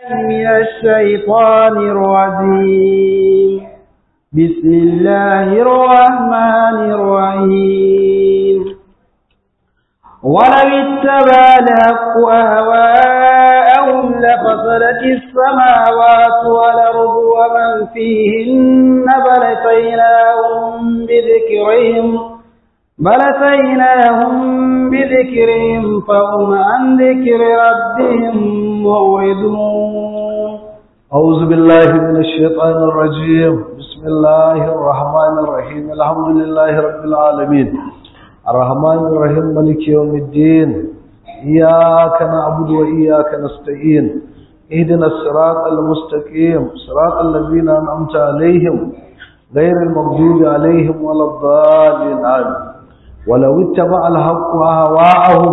من الشيطان الرجيم بسم الله الرحمن الرحيم ولو اتبع الحق أهواءهم لفصلت السماوات والأرض ومن فيهن بل أتيناهم بذكرهم بل أتيناهم بذكرهم فهم عن ذكر ربهم معرضون أعوذ بالله من الشيطان الرجيم بسم الله الرحمن الرحيم الحمد لله رب العالمين الرحمن الرحيم ملك يوم الدين إياك نعبد وإياك نستعين اهدنا الصراط المستقيم صراط الذين أنعمت عليهم غير المغضوب عليهم ولا الضالين آمين ولو اتبع الحق أهواءهم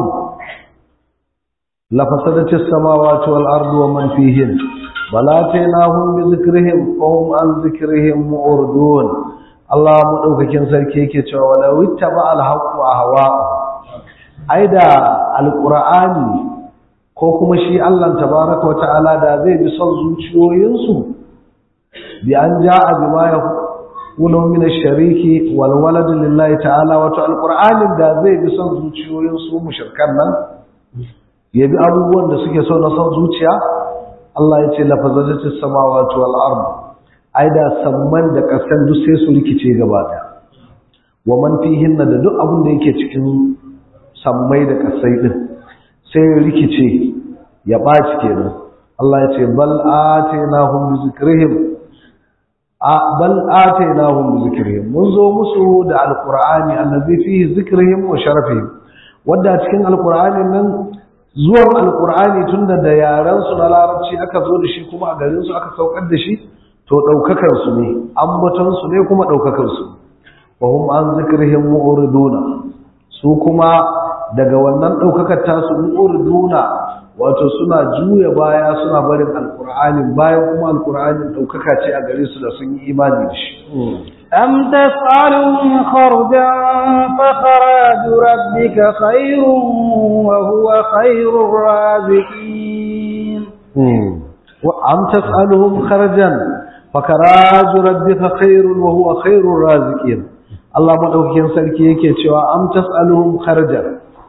لفسدت السماوات والأرض ومن فيهن بلاتيناهم بذكرهم فهم عن ذكرهم معرضون Allah madaukakin sarki yake cewa wala wittaba alhaqu ahwa aida alqur'ani ko kuma shi Allah tabaaraka wa ta'ala da zai bi son zuciyoyinsu bi an ja'a bima yakunu min ash-shariki wal walad lillahi ta'ala wato alqur'anin da zai bi son zuciyoyinsu mushrikan nan ya bi abubuwan da suke so na son zuciya Allah ya ce lafazatu samawati wal ardh ai da samman da ƙasan duk sai su rikice gaba ɗaya wa man fihin da duk abin da yake cikin sammai da ƙasai din sai ya rikice ya ɓaci kenan Allah ya ce bal atainahum bi zikrihim a bal atainahum bi zikrihim mun zo musu da alqur'ani allazi fihi zikrihim wa sharafihim wanda cikin alqur'anin nan zuwan alqur'ani tunda da yaran su na larabci aka zo da shi kuma a garin su aka saukar da shi to ɗaukakarsu ne ambatonsu ne kuma ɗaukakarsu wa hum an zikrihim mu'riduna su kuma daga wannan ɗaukakar tasu mu'riduna wato suna juya baya suna barin alqur'anin bayan kuma alqur'anin ɗaukaka ce a gare su da sun yi imani da shi أم تسألهم خرجا فخراج ربك خير وهو خير الرازقين وأم تسألهم خرجا fakarazu rabbika khairun wa huwa khairur raziqin Allah madaukakin sarki yake cewa am tasaluhum kharjan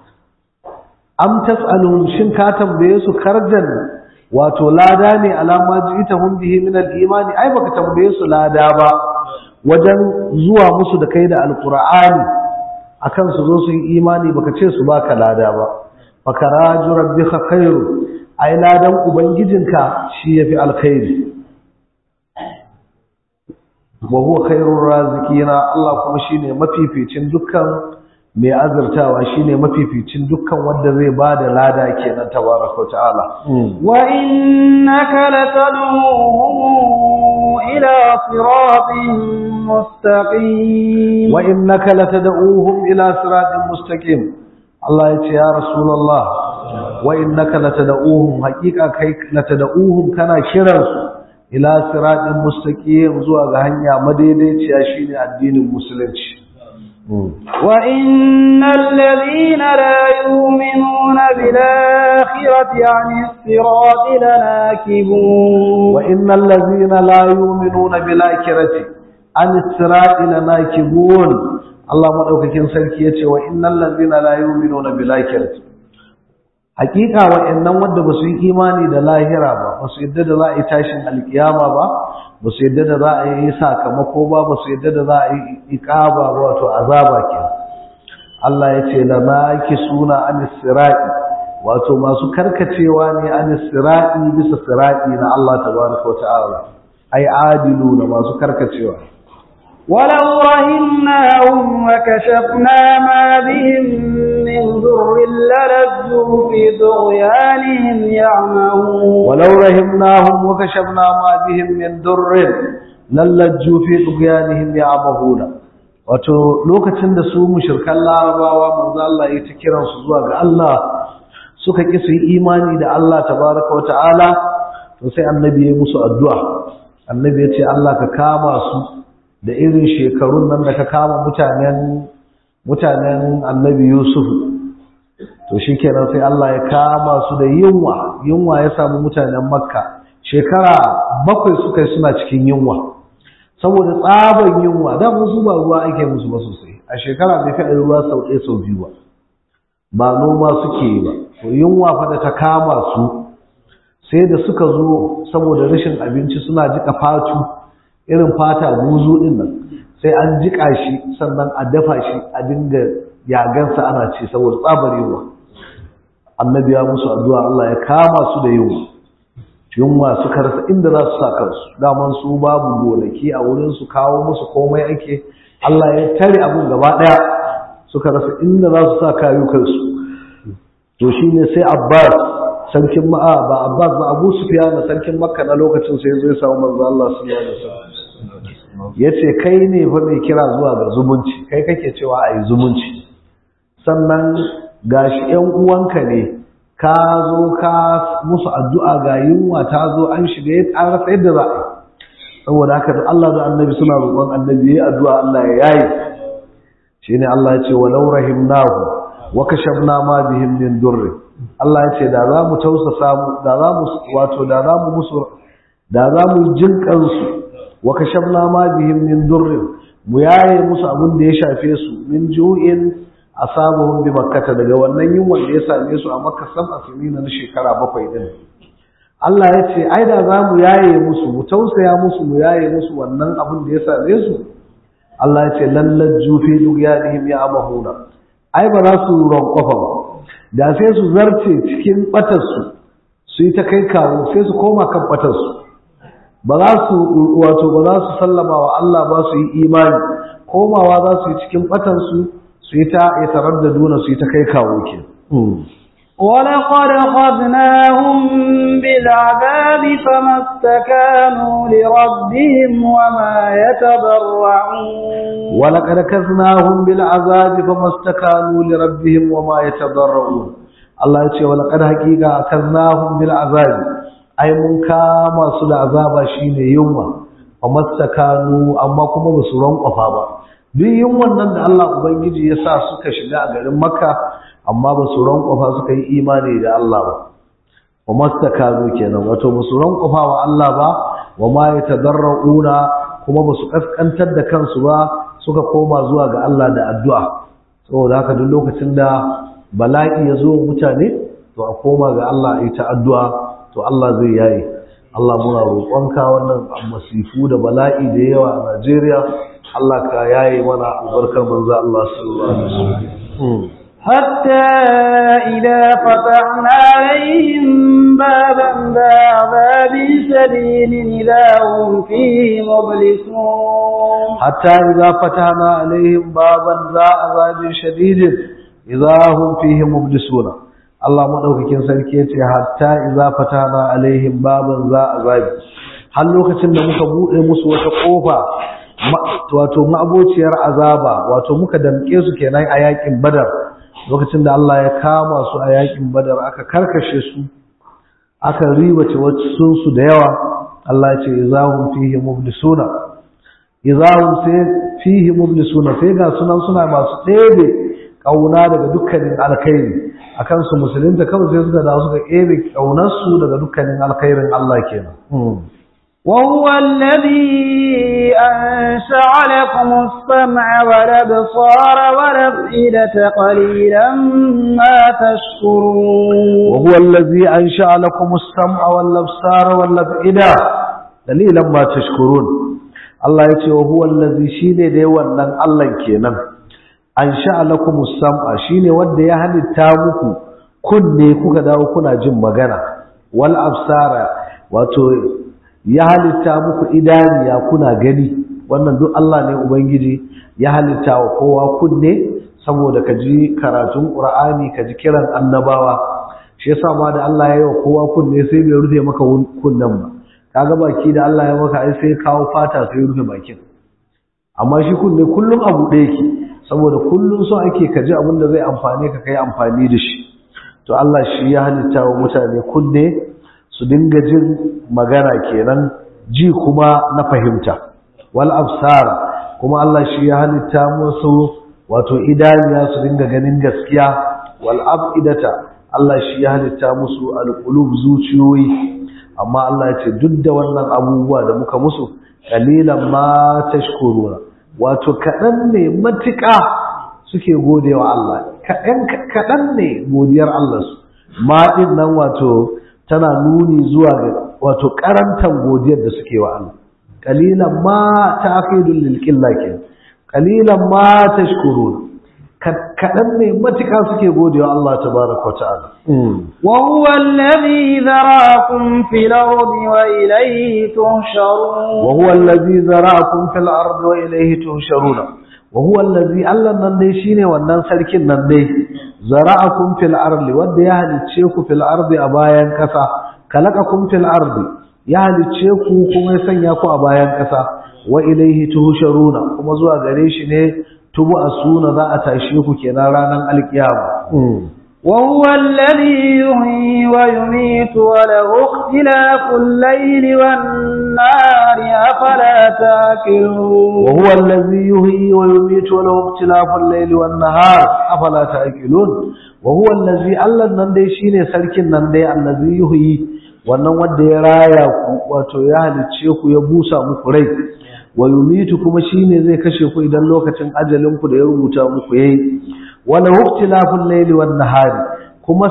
am tasaluhum shin ka tambaye su kharjan wato lada ne alama ji'tahum bihi min al-imani ai baka tambaye su lada ba wajen zuwa musu da kai da alqur'ani akan su zo su yi imani baka ce su baka lada ba fakaraju rabbika khairu ai ladan ubangijinka shi yafi alkhairi wa huwa khairur raziqina Allah kuma shine mafificin dukkan mai azurtawa shine mafificin dukkan wanda zai bada lada kenan tabaraka wa ta'ala wa innaka latad'uhum ila siratin mustaqim wa innaka latad'uhum ila siratin mustaqim Allah ya ce ya rasulullah wa innaka latad'uhum haqiqa kai latad'uhum kana kiransu ila siratin mustaqim zuwa ga hanya madaidaiciya shine addinin musulunci wa innal ladhina la yu'minuna bil akhirati 'anis sirati lanakibun wa innal ladhina la yu'minuna bil akhirati 'anis sirati lanakibun Allah madaukakin sarki yace wa innal ladhina la yu'minuna bil akhirati hakika wa'annan wanda ba su yi imani da lahira ba ba su yadda da za a yi tashin alkiyama ba ba su yadda da za a yi sakamako ba ba su yadda da za a yi iqaba ba wato azaba ke Allah ya ce la maki suna anis sirati wato masu karkacewa ne anis sirati bisa sirati na Allah tabaraka wa ta'ala ai adilu na masu karkacewa ولو رهناهم وكشفنا ما بهم من ضر للجوا في طغيانهم يعمهون ولو رحمناهم وكشفنا ما بهم من ضر للجوا في طغيانهم يعمهون wato lokacin da su mushrikan larabawa manzo Allah ya ta kiran su zuwa ga Allah suka ki su yi imani da Allah tabaraka wa ta'ala to sai annabi ya musu addu'a annabi ya ce Allah ka kama su da irin shekarun nan da ka kama mutanen mutanen annabi Yusuf to shikenan sai Allah ya kama su da yunwa yunwa ya samu mutanen Makka shekara bakwai suka yi suna cikin yunwa saboda tsaban yunwa da musu ba ruwa ake musu ba sosai a shekara bai fi ruwa sau ɗaya sau biyu ba ba noma suke yi ba to yunwa fa da ta kama su sai da suka zo saboda rashin abinci suna jika fatu irin fata buzu din nan sai an jika shi sannan a dafa shi a dinga yagansa ana ci saboda tsabar yunwa annabi ya musu addu'a Allah ya kama su da yunwa yunwa suka rasa inda za su sa kansu daman su babu gonaki a wurin su kawo musu komai ake Allah ya tare abun gaba daya suka rasa inda za su sa kayukansu to shine sai Abbas sarkin ma'a ba Abbas ba Abu Sufyan sarkin Makka na lokacin sai zai samu manzo Allah sallallahu alaihi wasallam yace kai ne fa mai kira zuwa ga zumunci kai kake cewa ayi zumunci sannan gashi ƴan uwanka ne ka zo ka musu addu'a ga yunwa ta zo an shiga ya tsara yadda za a yi saboda haka da Allah da annabi suna roƙon annabi ya addu'a Allah ya yayi shine Allah ya ce walau rahimnahu wa kashafna ma bihim min durri Allah ya ce da za mu tausasa mu da za mu wato da za mu musu da za mu jinkan su wa kashafna ma bihim min durri mu yaye musu abin da ya shafe su min ju'in asabuhum bi makkata daga wannan yunwan da ya same su a makka sab'a sinina na shekara bakwai din Allah ya ce ai da za mu yaye musu mu tausaya musu mu yaye musu wannan abin da ya same su Allah ya ce lallal jufi duk yanihim ya amahuna ai ba za su ronkofa ba da sai su zarce cikin batarsu su yi ta kai kawo sai su koma kan batarsu ba za su wato ba za su sallama wa Allah ba su yi imani komawa za su yi cikin batarsu su yi ta ya tarar da duna su yi ta kai kawo ke ولقد أخذناهم بالعذاب فما استكانوا لربهم وما يتضرعون ولقد كذناهم بالعذاب فما استكانوا لربهم وما يتضرعون الله يقول ولقد حقيقة كذناهم بالعذاب أي من كما سل عذاب شين يوم فما استكانوا أما كما بسرون قفابا duk yunwan nan da Allah Ubangiji ya sa suka shiga a garin Makka amma ba su rankwafa suka yi imani da Allah ba wa mastakanu kenan wato ba su rankwafa wa Allah ba wa ma yatadarrauna kuma ba su kaskantar da kansu ba suka koma zuwa ga Allah da addu'a saboda haka duk lokacin da bala'i ya zo mutane to a koma ga Allah a yi ta addu'a to Allah zai yaye Allah muna roƙonka wannan masifu da bala'i da yawa a Najeriya Allah ka yaye mana albarkar manzo Allah sallallahu alaihi wasallam حتى إذا فتحنا عليهم بابا ذا عذاب شديد إذا هم فيه مبلسون حتى إذا فتحنا عليهم بابا ذا عذاب شديد إذا هم فيه مبلسون Allah madaukakin sarki yace hatta idza fatana alaihim baban za azabi har lokacin da muka bude musu wata kofa wato ma'abociyar azaba wato muka damke su kenan a yakin badar lokacin da Allah ya kama su a yakin badar aka karkashe su aka ribace wasu su da yawa Allah ya ce izahum fihi mublisuna izahum sai fihi mublisuna sai ga sunan suna masu ɗebe kauna daga dukkanin alkhairi akan su musulunta kawai sai suka da suka ɗebe kaunar su daga dukkanin alkhairin Allah kenan وهو الذي أنشأ لكم السمع والأبصار والأفئدة قليلا ما تشكرون وهو الذي أنشأ لكم السمع والأبصار والأفئدة قليلا ما تشكرون الله يتي وهو الذي شيني دي ونن الله كينن أنشأ لكم السمع شيني ود يهل التامك كني كوكا داو كنا جم مغانا والأبصار وتو ya halitta muku idaniya kuna gani wannan duk Allah ne ubangiji ya halitta wa kowa kunne saboda ka ji karatun Qur'ani ka ji kiran annabawa shi yasa ma da Allah ya yi wa kowa kunne sai bai rufe maka kunnen ba kaga baki da Allah ya maka ai sai kawo fata sai rufe bakin amma shi kunne kullum abu ɗaya yake saboda kullum so ake ka ji abin da zai amfane ka kai amfani da shi to Allah shi ya halitta wa mutane kunne su dinga jin magana kenan ji kuma na fahimta wal absara kuma Allah shi ya halitta musu wato idaniya su dinga ganin gaskiya wal afidata Allah shi ya halitta musu alqulub zuciyoyi amma Allah ya ce duk da wannan abubuwa da muka musu qalilan ma tashkuruna wato kaɗan ne matuƙa suke godewa Allah kaɗan ne godiyar Allah su ma ɗin nan wato tana nuni zuwa ga wato karantan godiyar da suke wa Allah qalilan ma ta'qidul lil qillati qalilan ma tashkurun kadan ne matuka suke godewa Allah tabaaraka ta'ala wa huwa alladhi zara'akum fil ardi wa ilayhi tuhsharun wa huwa alladhi zara'akum fil ardi wa ilayhi tuhsharun wa huwa alladhi Allah nan dai shine wannan sarkin nan dai zara'akum fil ardi wanda ya halicce ku fil ardi a bayan kasa kalakakum fil ardi ya halicce ku kuma ya sanya ku a bayan ƙasa wa ilaihi tuhsharuna kuma zuwa gare shi ne tubu asuna za a tashe ku kenan ranar alkiyama wa huwa alladhi yuhyi wa yumiitu wa lahu ikhtilafu al-layli wan-nahari afala ta'qilun wa huwa alladhi yuhyi wa yumiitu wa lahu ikhtilafu al-layli wan-nahar afala ta'qilun wa huwa alladhi Allah nan dai shine sarkin nan dai allazi yuhyi wannan wanda ya raya ku wato ya halicce ku ya busa muku rai wa yumitu kuma shine zai kashe ku idan lokacin ajalin ku da ya rubuta muku yayi wala waqtilaful layli wan nahari kuma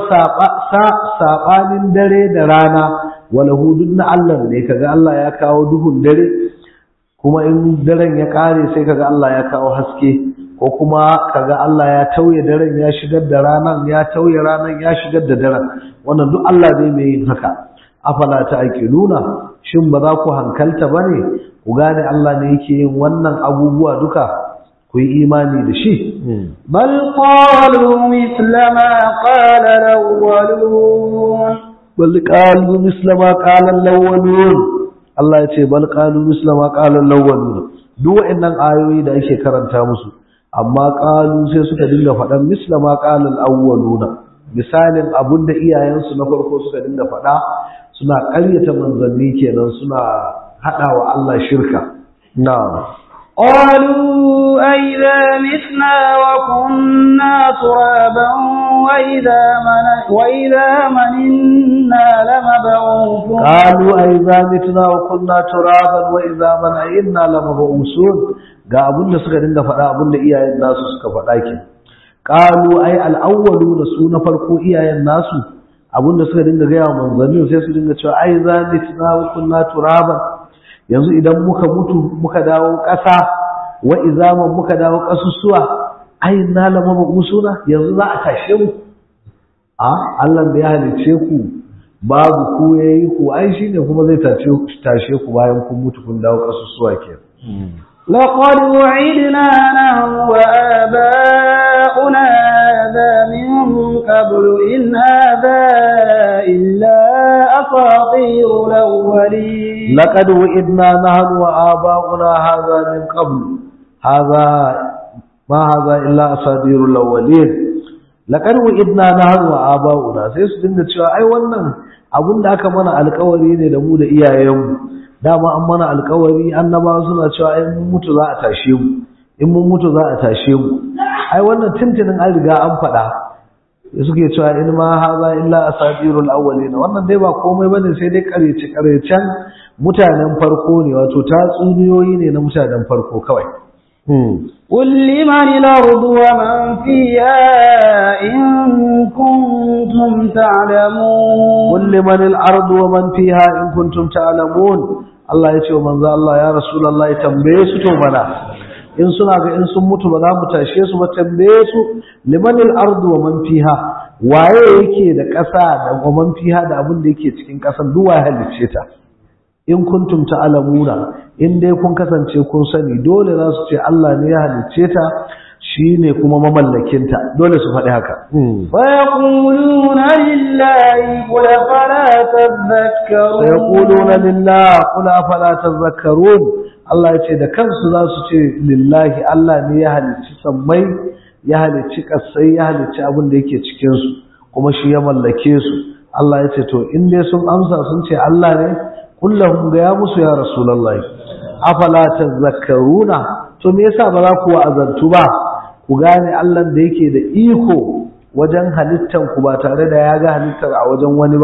sabanin dare da rana wala hudun na Allah ne kaga Allah ya kawo duhun dare kuma in daren ya kare sai kaga Allah ya kawo haske ko kuma kaga Allah ya tauye daren ya shigar da ranan ya tauye ranan ya shigar da daren wannan duk Allah zai mai yin haka afala ta'qiluna shin ba za ku hankalta bane ku gane Allah ne yake yin wannan abubuwa duka ku yi imani da shi bal qalu mithla ma qala al-awwalun bal qalu mithla ma qala al-awwalun Allah ya ce bal qalu mithla ma qala al-awwalun duk wa'annan ayoyi da ake karanta musu amma qalu sai suka dinga faɗan mithla ma qala al-awwaluna misalin abunda iyayensu na farko suka dinga faɗa suna ƙaryata manzanni kenan suna haɗa wa Allah shirka na قالوا أئذا متنا وكنا ترابا وإذا من وإذا مننا لمبعوثون قالوا أئذا متنا وكنا ترابا وإذا منعنا لمبعوثون ga abin da suka dinga faɗa abin da iyayen nasu suka faɗa ke qalu ay al-awwalu da su na farko iyayen nasu abin da suka dinga gaya manzanni sai su dinga cewa ai za mitna wa kunna turaban yanzu idan muka mutu muka dawo ƙasa wa izaman muka dawo ƙasusuwa ai na lama usuna yanzu za a tashe mu a Allah da ya halice ku babu ku yayi ku ai shine kuma zai tashe tashe ku bayan kun mutu kun dawo ƙasusuwa ke لقد وعدنا نحن وآباؤنا هذا من قبل إن هذا إلا أساطير الأولين لقد وعدنا نحن وآباؤنا هذا من قبل هذا ما هذا إلا أساطير الأولين لقد وعدنا نحن وآباؤنا sai su dinga cewa ai wannan abin da aka mana alƙawari ne da mu da iyayenmu dama an mana alƙawari annabawa suna cewa in mun mutu za a tashe mu in mun mutu za a tashe mu ai wannan tuntunin an riga an faɗa suke cewa in ma haza illa asatirul awwalin wannan dai ba komai bane sai dai karece karecen mutanen farko ne wato tatsuniyoyi ne na mutanen farko kawai قل لمن الأرض ومن فيها إن كنتم تعلمون قل لمن الأرض ومن فيها إن كنتم تعلمون Allah ya ce wa manzo Allah ya Rasulullah ya tambaye su to mana in suna ga in sun mutu ba za mu tashe su ba tambaye su limanil ardu wa man fiha waye yake da ƙasa da wa man fiha da abin da yake cikin ƙasan duk waye halicce ta in kuntum ta'lamuna in dai kun kasance kun sani dole za su ce Allah ne ya halicce ta shine kuma mamallakin ta dole su faɗi haka ويقولون لله قل فلا تذكرون sayaquluna lillah qul afala tadhakkarun Allah ya ce da kansu za su ce lillahi Allah ne ya halicci sammai ya halicci kasai ya halicci abin da yake cikin su kuma shi ya mallake su Allah ya ce to in dai sun amsa sun ce Allah ne kullahum ga ya musu ya rasulullahi afala tadhakkaruna to me yasa ba za ku wa'azantu ba ku gane Allah da yake da iko wajen halittan ku ba tare da ya ga halittar a wajen wani ba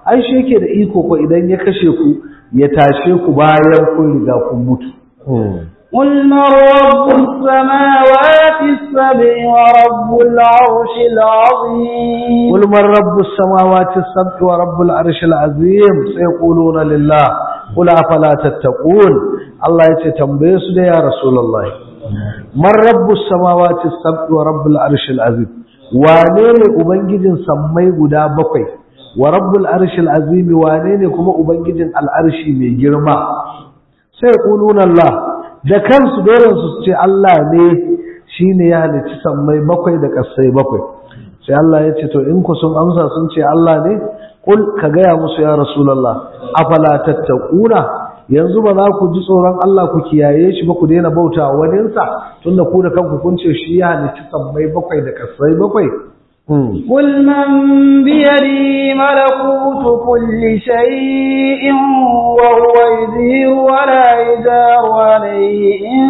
ai shi yake da iko ko idan ya kashe ku ya tashe ku bayan kun riga kun mutu قل من رب السماوات السبع ورب العرش العظيم قل من رب السماوات السبع ورب العرش العظيم سيقولون لله قل أفلا تتقون الله يتتنبيه سدى يا رسول الله من رب السماوات السبع ورب العرش العظيم وانين أبنجد سمي قدا بقي ورب العرش العظيم وانين كما أبنجد العرش من جرما سيقولون الله da kansu dole su ce Allah ne shi ne ya halicci sammai bakwai da ƙasai bakwai sai Allah ya ce to in ku sun amsa sun ce Allah ne kul ka gaya musu ya rasulallah afala tattaquna yanzu ba za ku ji tsoron Allah ku kiyaye shi ba ku daina bauta waninsa tunda ku da kanku kun ce shi ya halicci sammai bakwai da ƙasai bakwai قل من بيده ملكوت كل شيء وهو يدير ولا يدار عليه إن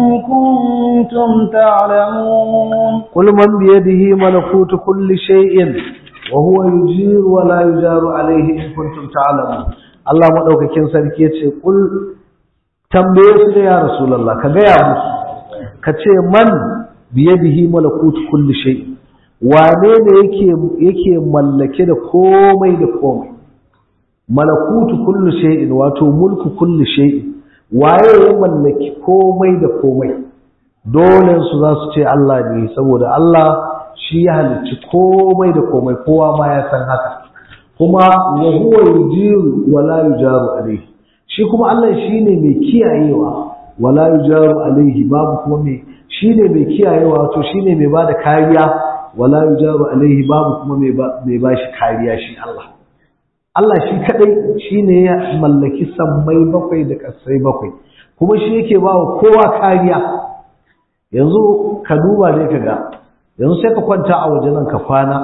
كنتم تعلمون قل من بيده ملكوت كل شيء وهو يجير ولا يجار عليه إن كنتم تعلمون Allah maɗaukakin sarki ya ce, Ƙul tambaye su da ya Rasulallah, ka gaya musu, ka ce man biye bihi malakutu kulli shay'in wane ne yake mallake da komai da komai malakutu kullu shay'in wato mulku kullu shay'in waye ya mallaki komai da komai dole su za su ce Allah ne saboda Allah shi ya halicci komai da komai kowa ma ya san haka kuma wa huwa yujiru wa la yujaru alayhi shi kuma Allah shine mai kiyayewa wa la yujaru alayhi babu kuma mai shine mai kiyayewa wato shine mai bada kariya wala yujaru alaihi babu kuma mai ba shi kariya shi Allah Allah shi kadai shine ya mallaki sammai bakwai da kasai bakwai kuma shi yake ba wa kowa kariya yanzu ka duba ne ka ga yanzu sai ka kwanta a waje nan ka kwana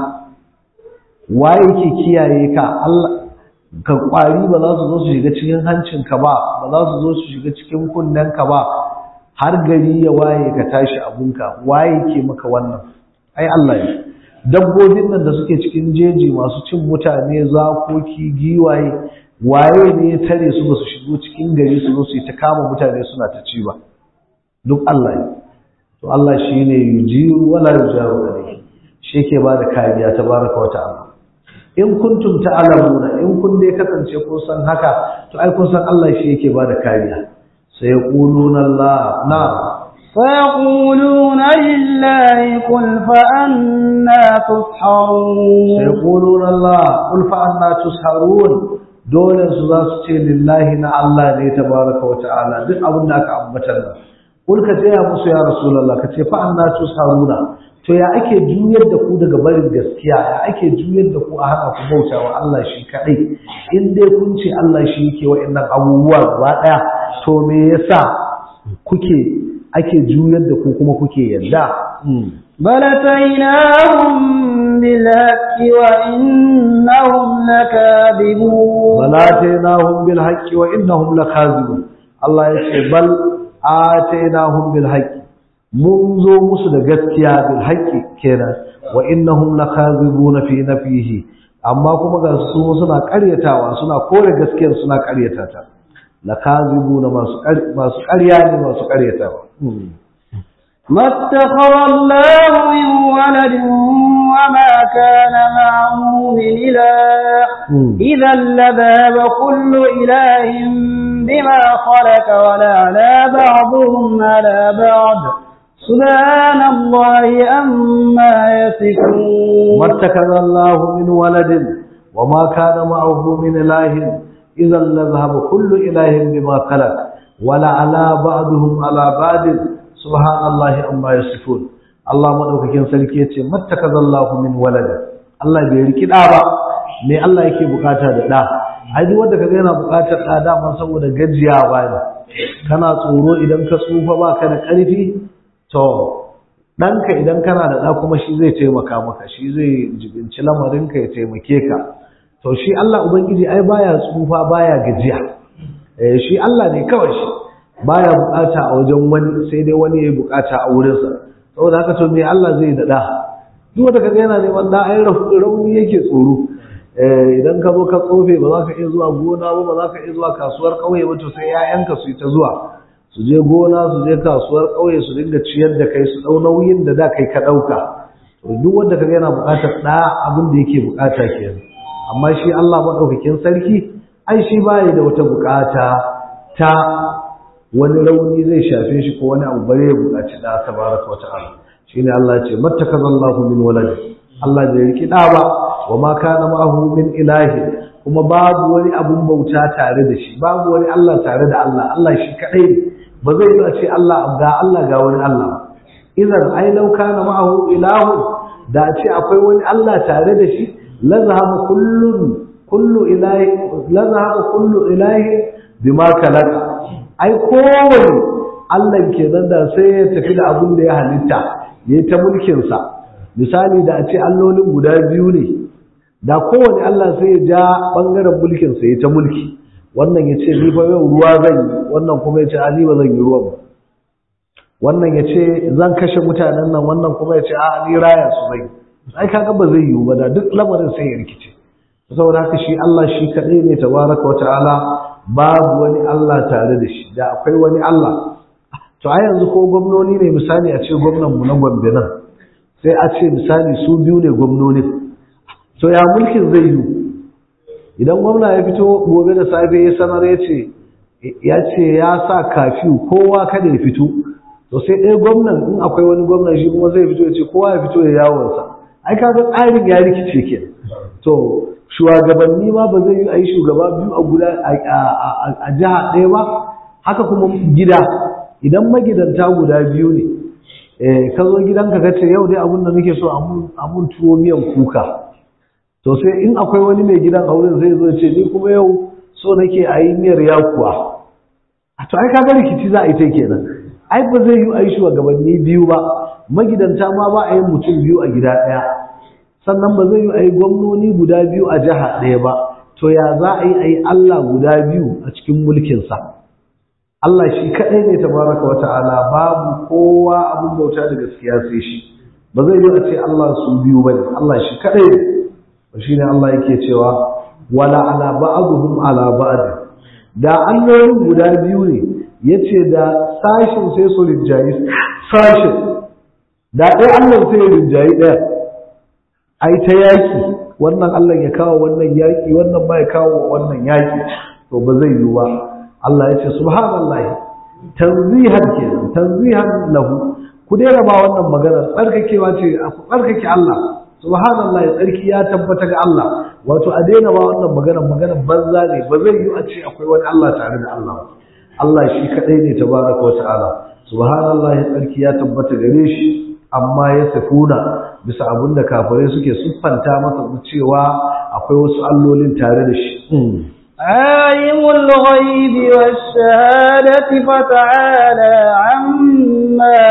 waye yake kiyaye ka Allah ka kwari ba za su zo su shiga cikin hancinka ba ba za su zo su shiga cikin kunnenka ba har gari ya waye ka tashi abunka waye yake maka wannan ai Allah ne dabbobin nan da suke cikin jeji masu cin mutane zakoki giwaye waye ne ya tare su ba su shigo cikin gari su zo su yi ta kama mutane suna ta ci ba duk Allah ne to Allah shine yujiru wala yujaru alayhi shi yake ba da kariya tabaraka wa ta'ala in kuntum ta'lamuna in kun dai kasance kun san haka to ai kun san Allah shi yake ba da kariya sai yaquluna Allah na'am فيقولون لله قل فأنا تسحرون سيقولون الله قل فأنا تسحرون dole su za su ce lillahi na Allah ne tabaraka wa ta'ala duk abin da aka ambatar nan kul ka tsaya musu ya rasulullah ka ce fa anna tusharuna to ya ake juyar da ku daga barin gaskiya ya ake juyar da ku a hana ku bauta wa Allah shi kadai in dai kun ce Allah shi yake wa'annan abubuwa gaba daya to me yasa kuke ake juyar da ku kuma kuke yadda بل أتيناهم بالحق وإنهم لكاذبون بل آتيناهم بالحق وإنهم لكاذبون الله يقول بل آتيناهم بالحق منذ مسد gaskiya بالحق kenan وإنهم لكاذبون في نفيه amma kuma ga su suna ƙaryatawa suna kore gaskiyar suna ƙaryata ta lakazibuna masu masu ƙarya ne masu ƙaryatawa ما اتخذ الله من ولد وما كان معه من إله إذا لذهب كل إله بما خلق ولعلى بعضهم على بعض سبحان الله أما يصفون ما اتخذ الله من ولد وما كان معه من إله إذا لذهب كل إله بما خلق ولعلى بعضهم على بعض subhanallahi amma yasifun Allah madaukakin sarki yace mattakazallahu min walada Allah bai riki da ba me Allah yake bukata da da ai duk wanda kaga yana bukatar da dama saboda gajiyawa ne kana tsoro idan ka tsufa baka da karfi to ɗanka idan kana da ɗa kuma shi zai taimaka maka shi zai jibinci lamarinka ya taimake ka to shi Allah ubangiji ai baya tsufa baya gajiya eh shi Allah ne kawai shi baya bukata a wajen wani sai dai wani ya bukata a wurinsa saboda haka to me Allah zai da da duk wanda kaga yana neman da ai rauni yake tsoro idan ka zo ka tsofe ba za ka iya zuwa gona ba ba za ka iya zuwa kasuwar ƙauye ba to sai 'ya'yanka su yi ta zuwa su je gona su je kasuwar ƙauye su dinga ciyar da kai su ɗau nauyin da da kai ka ɗauka to duk wanda ka yana buƙatar ɗa abin da yake buƙata kenan amma shi Allah maɗaukakin sarki ai shi baya da wata buƙata ta wani rauni zai shafe shi ko wani abu bare ya buƙaci ɗa tabaraka wa ta'ala shine Allah ya ce mattakazallahu min walad Allah bai riki ɗa ba wa ma kana ma'ahu min ilahi kuma babu wani abun bauta tare da shi babu wani Allah tare da Allah Allah shi kadai ne ba zai yi a ce Allah ga Allah ga wani Allah idan ai law kana ma'ahu ilahu da ce akwai wani Allah tare da shi la zahaba kullun kullu ilahi la zahaba kullu ilahi bima kalaka ai kowane Allah kenan da sai ya tafi da abun da ya halitta yayi ta mulkin sa misali da a ce allolin guda biyu ne da kowane Allah sai ya ja bangaren mulkin sa ya ta mulki wannan ya ce ni fa yau ruwa zan yi wannan kuma ya ce a ni ba zan yi ruwan ba wannan ya ce zan kashe mutanen nan wannan kuma ya ce a ni raya su zai ai kaga ba zai yiwu ba da duk lamarin sai ya rikice saboda haka shi Allah shi kadai ne tabaraka wa ta'ala babu wani Allah tare da shi da akwai wani Allah to a yanzu ko gwamnoni ne misali a ce gwamnan mu na Gombe nan sai a ce misali su biyu ne gwamnonin to ya mulkin zai yiwu idan gwamna ya fito gobe da safe ya sanar ya ce ya ce ya sa kafiyu kowa kada ya fito to sai ɗaya gwamnan in akwai wani gwamnan shi kuma zai fito ya ce kowa ya fito ya yawonsa ai kaga tsarin ya rikice ke to shugabanni ma ba zai yi a yi shugaba biyu a guda a jiha ɗaya ba haka kuma gida idan magidanta guda biyu ne ka zo gidanka ka ce yau dai abin da nake so a mun tuwo miyan kuka to sai in akwai wani mai gidan auren zai zo ce ni kuma yau so nake a yi miyar yakuwa a to ai kaga rikici za a yi ta kenan ai ba zai yi a yi shugabanni biyu ba magidanta ma ba a yi mutum biyu a gida ɗaya sannan ba zai yi a yi gwamnoni guda biyu a jiha ɗaya ba to ya za a yi a yi Allah guda biyu a cikin mulkinsa Allah shi kaɗai ne tabaraka wa ta'ala babu kowa abin bauta da gaskiya sai shi ba zai yi a ce Allah su biyu ba ne Allah shi kaɗai ne shi ne Allah yake cewa wala ala ba'dhum ala ba'd da allolin guda biyu ne yace da sashin sai su rinjayi sashin da ɗaya Allah sai ya rinjayi ɗaya ai ta yaki wannan Allah ya kawo wannan yaki wannan ba ya kawo wannan yaki to ba zai yiwu ba Allah ya ce subhanallahi tanzihan kenan tanzihan lahu ku daina ba wannan magana tsarkakewa ce ku tsarkake Allah subhanallah ya tsarki ya tabbata ga Allah wato a daina ba wannan magana magana banza ne ba zai yi a ce akwai wani Allah tare da Allah Allah shi kadai ne tabaraka wa ta'ala subhanallah ya tsarki ya tabbata gare shi amma ya safuna bisa abin da kafirai suke siffanta masa cewa akwai wasu allolin tare da shi عالم الغيب والشهادة فتعالى عما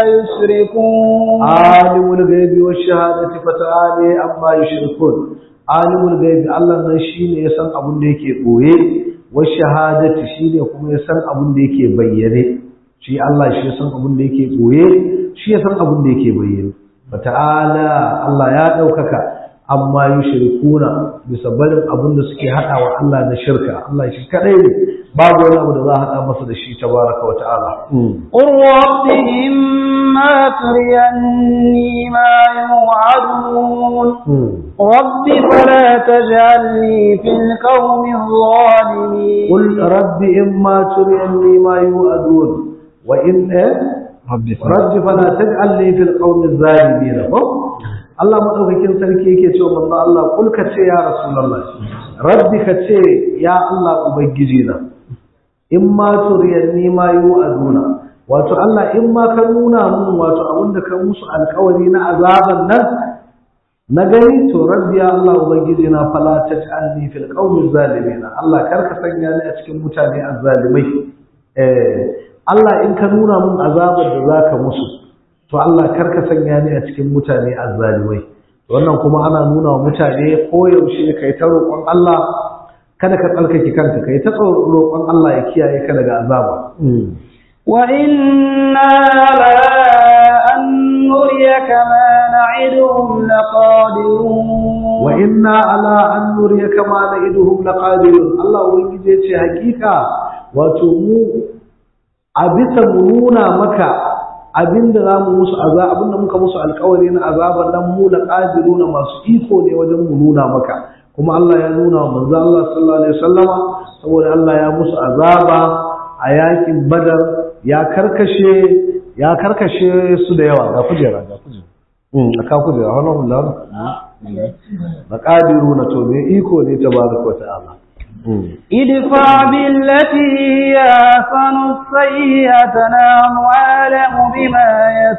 يشركون عالم الغيب والشهادة فتعالى عما يشركون عالم الغيب الله nan shine ya san abin da yake boye washahadati shine kuma ya san abin da yake bayyane shi Allah shi ya san abin da yake boye shi ya san abin da yake bayyane fata'ala Allah ya daukaka amma yushrikuna bisa barin abin da suke hada wa Allah na shirka Allah shi kadai ne babu wani abu da za a hada masa da shi tabaraka wa ta'ala قل رب إما تريني ما يوعدون رب فلا تجعلني في القوم الظالمين قل رب إما تريني ما يوعدون وإن رب رب فلا تجعلني في القوم الظالمين Allah madaukakin sarki yake cewa manzo Allah kul ka ce ya rasulullah rabbi ka ce ya Allah ubangiji na in ma turiyanni ma yu'aduna wato Allah in ma ka nuna mun wato abinda ka musu alƙawari na azaban nan na gani to rabbi ya Allah ubangiji na fala taj'alni fil qawmi zalimin Allah kar ka sanya ni a cikin mutane azzalimai eh Allah in ka nuna mun azabar da zaka musu to Allah kar ka sanya ni a cikin mutane azzalimai wannan kuma ana nuna wa mutane koyaushe kai ta roƙon Allah kada ka tsarkake kanka kai ta roƙon Allah ya kiyaye ka daga azaba وإنا على أن أن نريك ما نعدهم لقادرون وإنا على أن نريك ما نعدهم لقادرون الله ubangiji yace hakika wato mu a bisa mu nuna maka abinda zamu musu azaba abinda muka musu alƙawari na azaban nan mu laqadiruna masu iko ne wajen mu nuna maka kuma Allah ya nuna wa manzo Allah sallallahu alaihi wasallama saboda Allah ya musu azaba a yakin Badar ya karkashe ya karkashe su da yawa ga kujera ga kujera mm aka kujera wannan hullar maqadiruna to me iko ne tabaraka ta'ala ادفع بالتي هي أحسن السيئة نحن أعلم بما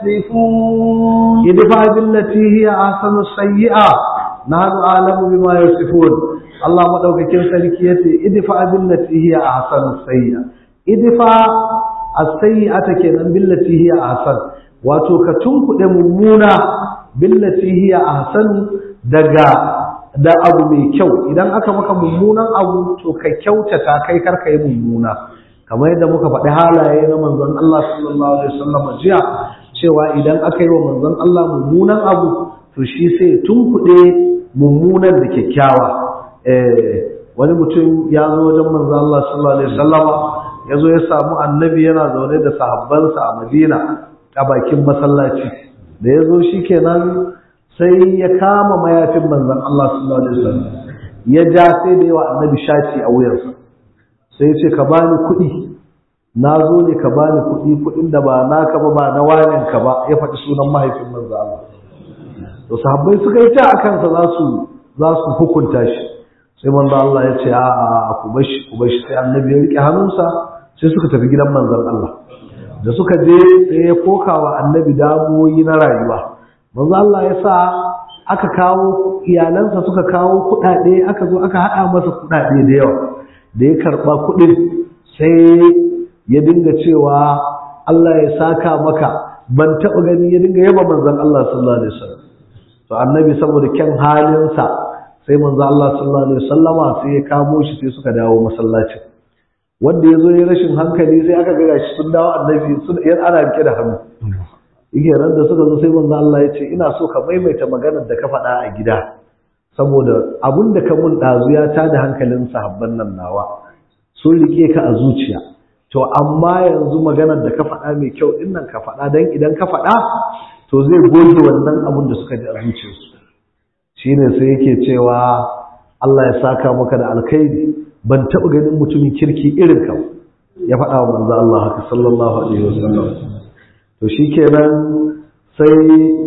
يصفون ادفع بالتي هي أحسن السيئة نحن أعلم بما يصفون الله مدوكاكين sarki yace idfa billati hiya ahsanu sayyi'a idfa as-sayyi'ata kenan billati hiya ahsan wato ka tunkuɗe mummuna billati hiya ahsan daga da abu mai kyau idan aka maka mummunan abu to ka kyautata kai karka yi mummuna kamar yadda muka faɗi halaye na manzon Allah sallallahu alaihi wasallam jiya cewa idan aka yi wa manzon Allah mummunan abu to shi sai tunkuɗe mummunan da kyakkyawa wani mutum ya zo wajen manzon Allah sallallahu alaihi wasallam ya zo ya samu annabi yana zaune da sahabbansa a Madina a bakin masallaci da ya zo shikenan sai ya kama mayafin manzon Allah sallallahu alaihi wasallam ya ja sai da yawa annabi shaci a wuyarsa sai ya ce ka bani kuɗi na zo ne ka bani kuɗi kuɗin da ba naka ba ba na wanin ka ba ya faɗi sunan mahaifin manzon Allah to sahabbai suka yi ta akan sa za su za su hukunta shi sai manzon Allah ya ce a'a ku bashi ku bashi sai annabi ya rike hannunsa sai suka tafi gidan manzon Allah da suka je sai ya kokawa annabi damuwoyi na rayuwa manzo Allah ya sa aka kawo iyalansa suka kawo kuɗaɗe aka zo aka haɗa masa kuɗaɗe da yawa da ya karɓa kuɗin sai ya dinga cewa Allah ya saka maka ban taɓa gani ya dinga yaba manzon Allah sallallahu alaihi wasallam to annabi saboda kyan halinsa sai manzo Allah sallallahu alaihi wasallama sai ya kamo shi sai suka dawo masallacin wanda ya zo ya rashin hankali sai aka ga shi sun dawo annabi sun yan ana rike da hannu yake ran da suka zo sai manzo Allah ya ce ina so ka maimaita maganar da ka faɗa a gida saboda abun da ka mun ɗazu ya tada hankalin sahabban nan nawa sun rike ka a zuciya to amma yanzu maganar da ka faɗa mai kyau din nan ka faɗa dan idan ka faɗa to zai goge wannan abun da suka ji a zuciyarsu shine sai yake cewa Allah ya saka maka da alkhairi ban taɓa ganin mutumin kirki irin ka ya faɗa wa manzo Allah haka sallallahu alaihi wasallam to shikenan sai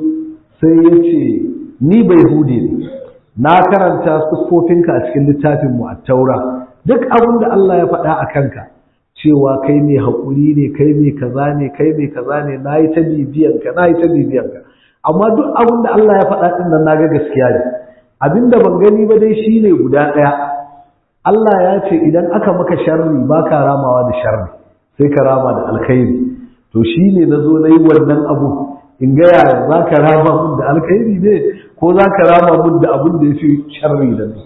sai yace ni bai hude ne na karanta siffofinka a cikin littafin mu at-taura duk abin da Allah ya faɗa a kanka cewa kai mai haƙuri ne kai mai kaza ne kai mai kaza ne nayi ta bibiyan ka nayi ta bibiyan ka amma duk abin da Allah ya faɗa din nan naga gaskiya ne abinda ban gani ba dai shine guda ɗaya Allah ya ce idan aka maka sharri ba ka ramawa da sharri sai ka rama da alkhairi to shi ne na zo na yi wannan abu in ga yaya za ka rama mun da alkhairi ne ko za ka rama mun da abin da ya fi sharri da ni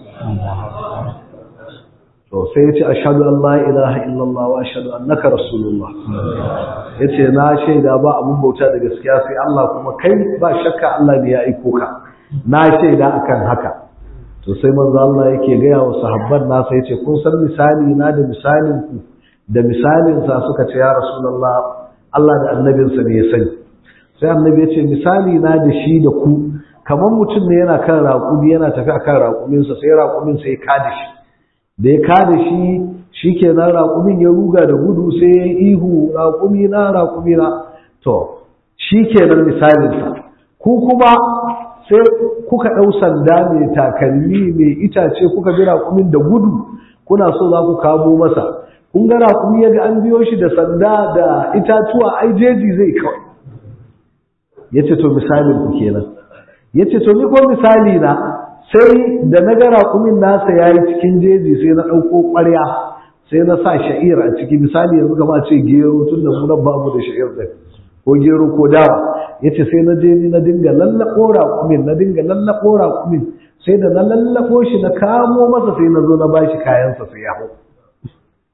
to sai ya ce ashhadu an la ilaha illallah wa ashhadu annaka rasulullah yace na shaida ba abun bauta da gaskiya sai Allah kuma kai ba shakka Allah ne ya aiko ka na shaida akan haka to sai manzo Allah yake gaya wa sahabban nasa yace kun san misali na da misalin ku da misalin sa suka ce ya rasulullah Allah da annabinsa ne ya sani sai annabi yace misali na da shi da ku kamar mutum ne yana kan raƙumi yana tafi akan raƙuminsa sai raƙumin sai ya kada shi da ya kada shi shikenan raƙumin ya ruga da gudu sai ya ihu raƙumi na raƙumi na to shikenan misalin sa ku kuma sai kuka ɗau sanda mai takalmi mai itace kuka bi raƙumin da gudu kuna so za ku kamo masa kun ga raƙumi ya ga an biyo shi da sanda da itatuwa ai jeji zai kawai ya ce to misalin ku kenan ya ce to ni ko misali na sai da na ga raƙumin nasa ya yi cikin jeji sai na ɗauko ƙwarya sai na sa sha'ir a ciki misali yanzu kama ce gero tun da mu nan babu da sha'ir ɗin ko gero ko dawa ya ce sai na je ni na dinga lallaɓo raƙumin na dinga lallaɓo raƙumin sai da na lallaɓo shi na kamo masa sai na zo na ba shi kayansa sai ya hau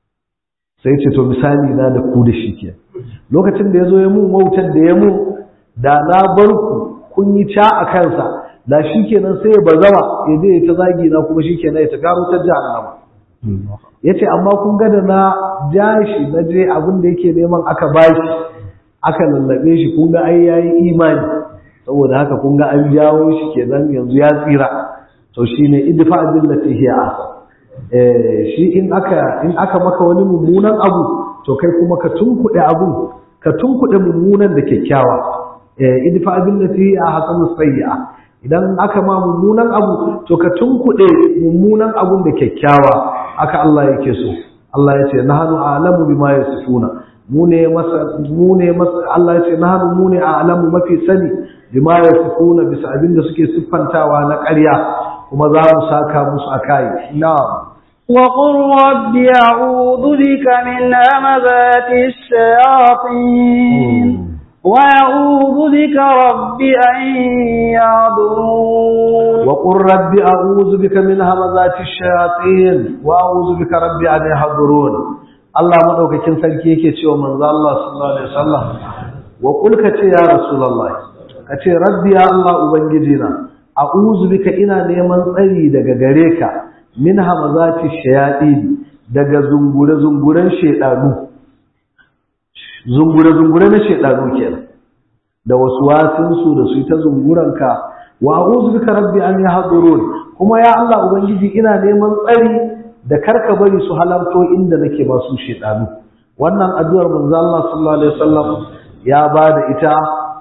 sai ce to misali na da ku da shi ke lokacin da ya zo ya mun wautar da ya mun da na bar ku kun yi ca a kansa da shi kenan sai ya bazama ya je ta zagi na kuma shi kenan ya tafi har wutar jahannama ya ce amma kun ga da na ja shi na je abin da yake neman aka bashi aka lallabe shi kun ga ai yayi imani saboda haka kun ga an jawo shi kenan yanzu ya tsira to shine idfa billati hiya asa eh shi in aka in aka maka wani mummunan abu to kai kuma ka tunkuɗe abu ka tunkuɗe mummunan da kyakkyawa eh idfa billati hiya hasanu sayyi'a idan aka ma mummunan abu to ka tunkuɗe mummunan abun da kyakkyawa aka Allah yake so Allah ya ce nahnu a'lamu bima yasifuna mu ne masa mu ne masa Allah ya ce nahnu mu ne a'lamu mafi sani bima yasifuna bisa abin da suke siffantawa na ƙarya kuma za mu saka musu akai na'am وقل رب أعوذ بك من همزات الشياطين وأعوذ بك رب أن يعذرون وقل رب أعوذ بك من همزات الشياطين وأعوذ بك رب أن يحضرون Allah madaukakin sarki yake cewa manzo Allah sallallahu alaihi wasallam wa qul ka ce ya rasulullahi ka ce rabbi ya Allah ubangiji na a'udhu bika ina neman tsari daga gare ka min hamazati shayatin daga zungure zunguren shedanu zungure zungure na shedanu kenan da wasu wasinsu da su ta zunguranka wa a'udhu bika rabbi an yahdurun kuma ya Allah ubangiji ina neman tsari da karka bari su halarto inda nake ba su shedanu wannan addu'ar manzo Allah sallallahu alaihi wasallam ya bada ita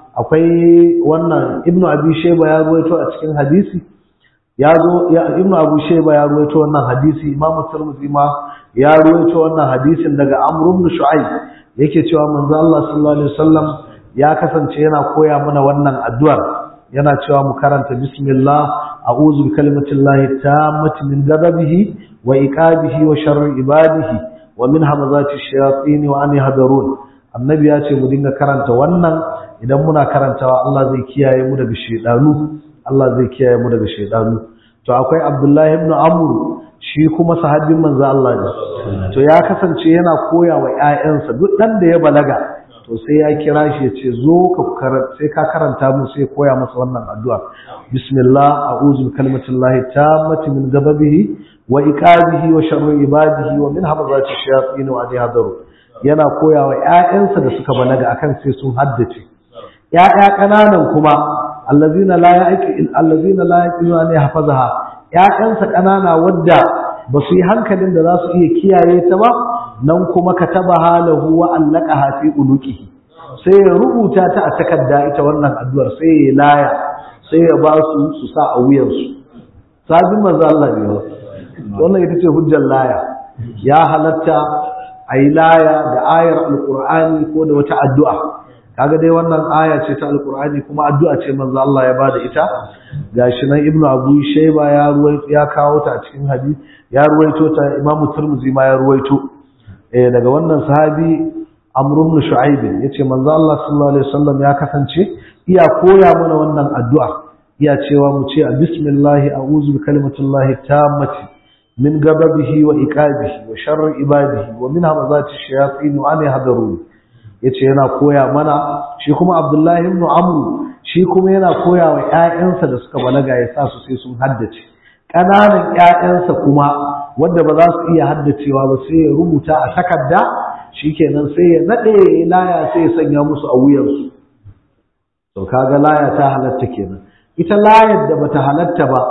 akwai wannan ibnu abi shayba ya ruwaito a cikin hadisi ya zo ya ibnu abu shayba ya ruwaito wannan hadisi imamu tirmidhi ma ya ruwaito wannan hadisin daga amr ibn shu'aib yake cewa manzo Allah sallallahu alaihi wasallam ya kasance yana koya mana wannan addu'ar yana cewa mu karanta bismillah a'udhu bi kalimatillahi tammati min ghadabihi wa iqabihi wa sharri ibadihi wa min hamazati shayatin wa an yahdurun annabi ya ce mu dinga karanta wannan idan muna karantawa Allah zai kiyaye mu daga shedanu Allah zai kiyaye mu daga shedanu to akwai Abdullahi ibn Amr shi kuma sahabbin manzo Allah ne to ya kasance yana koya wa ƴaƴansa duk dan da ya balaga to sai ya kira shi ya ce zo ka sai ka karanta mu sai koya masa wannan addu'a bismillah a'udhu bi kalimatillahi tammati min ghadabihi wa iqabihi wa sharri ibadihi wa min hamazati shayatin wa an yahdaru yana koya wa ƴaƴansa da suka balaga akan sai sun haddace ƴaƴa ƙananan kuma allazina la yaqil allazina la yaqilu an yahfazaha ƴaƴansa ƙanana wadda ba su yi hankalin da za su iya kiyaye ta ba nan kuma kataba halahu wa allaqaha fi unuqihi sai ya rubuta ta a takarda ita wannan addu'ar sai ya laya sai ya ba su su sa a wuyansu sabin manzo Allah ne wannan ita ce hujjar laya ya halatta a yi laya da ayar alkur'ani ko da wata addu'a kaga dai wannan aya ce ta alkur'ani kuma addu'a ce manzo Allah ya bada ita gashi nan ibnu abu shayba ya ruwaito ya kawo ta a cikin hadisi ya ruwaito ta imam turmuzi ma ya ruwaito eh daga wannan sahabi amr ibn shu'aib yace manzo Allah sallallahu alaihi wasallam ya kasance iya koya mana wannan addu'a iya cewa mu ce bismillah a'udhu bi kalimatillahi tammati من غضبه وإقابه وشر عباده ومن همزات الشياطين وأن يحذرون yace yana koya mana shi kuma Abdullahi ibn Amr shi kuma yana koya wa ƴaƴansa da suka balaga ya sa su sai sun haddace ƙananan ƴaƴansa kuma wanda ba za su iya haddacewa ba sai ya rubuta a takarda shikenan sai ya nade laya sai ya sanya musu a wuyansu to kaga laya ta halatta kenan ita layar da bata halatta ba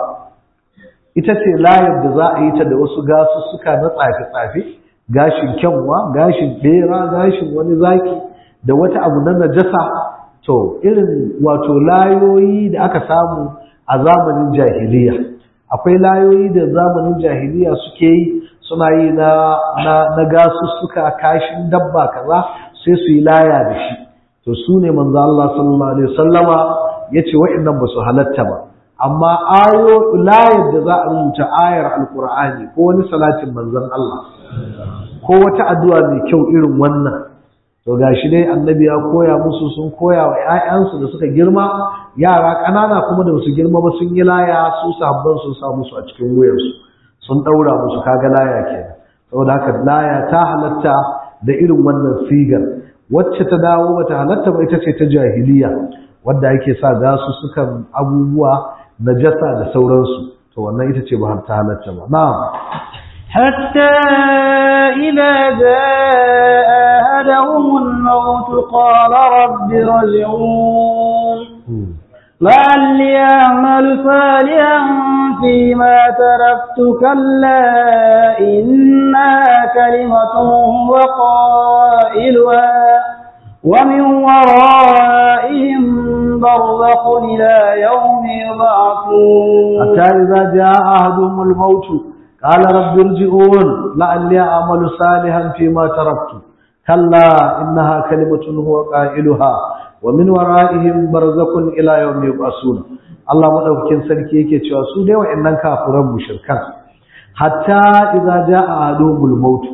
ita ce layar da za a yi ta da wasu gasussuka na tsafe-tsafe gashin kyanwa gashin bera gashin wani zaki da wata abu na najasa to irin wato layoyi da aka samu a zamanin jahiliya akwai layoyi da zamanin jahiliya suke yi suna yi na na, na gasussuka kashin dabba kaza sai su yi laya da shi to su ne manzo Allah sallallahu alaihi wasallama yace wa'annan ba su halatta ba amma ayo layar da za a rubuta ayar alkur'ani ko wani salatin manzon Allah ko wata addu'a mai kyau irin wannan to gashi dai annabi ya koya musu sun koya wa ƴaƴansu da suka girma yara ƙanana kuma da su girma ba sun yi laya su sabban sun sa musu a cikin wuyarsu sun ɗaura musu kaga laya kenan saboda haka laya ta halatta da irin wannan sigar wacce ta dawo bata halatta ba ita ce ta jahiliya wadda ake sa gasu sukan abubuwa najasa da sauransu to wannan ita ce ba ta halatta ba na'am حتى إذا جاء أحدهم الموت قال رب ارجعون لعلي أعمل صالحا فيما تركت كلا إنها كلمة وقائلها ومن ورائهم برزخ إلى يوم يبعثون حتى إذا جاء أحدهم الموت قال رب ارجعون لعلي أعمل صالحا فيما تركت كلا إنها كلمة هو قائلها ومن ورائهم برزخ إلى يوم يبعثون Allah madaukakin sarki yake cewa su dai wa'annan kafiran mushrikan hatta idza jaa ahaduhumul maut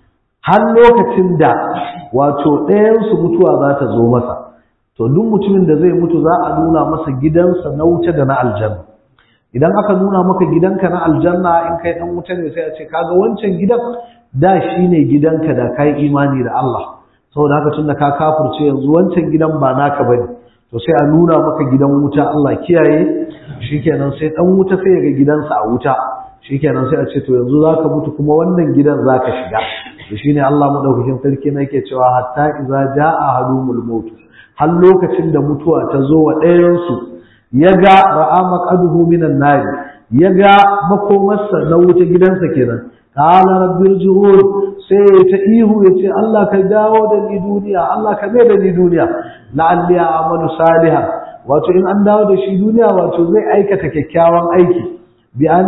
har lokacin da wato ɗayan su mutuwa za ta zo masa to duk mutumin da zai mutu za a nuna masa gidansa na wuce da na aljanna idan aka nuna maka gidanka na aljanna in kai dan wuta ne sai a ce kaga wancan gidan da shine gidanka da kai imani da Allah saboda haka tunda ka kafirce yanzu wancan gidan ba naka bane to sai a nuna maka gidan wuta Allah kiyaye shikenan sai dan wuta sai ya ga gidansa a wuta shikenan sai a ce to yanzu zaka mutu kuma wannan gidan zaka shiga to shine Allah madaukakin sarki ne yake cewa hatta idza jaa ahadumul maut har lokacin da mutuwa ta zo wa ɗayan su ya ga ra'a maqaduhu minan nar ya ga makomarsa na wuta gidansa kenan qala rabbi irji'un sai ta ihu ya ce Allah ka dawo da ni duniya Allah ka mai da ni duniya la'alli a'malu salihan wato in an dawo da shi duniya wato zai aikata kyakkyawan aiki bi an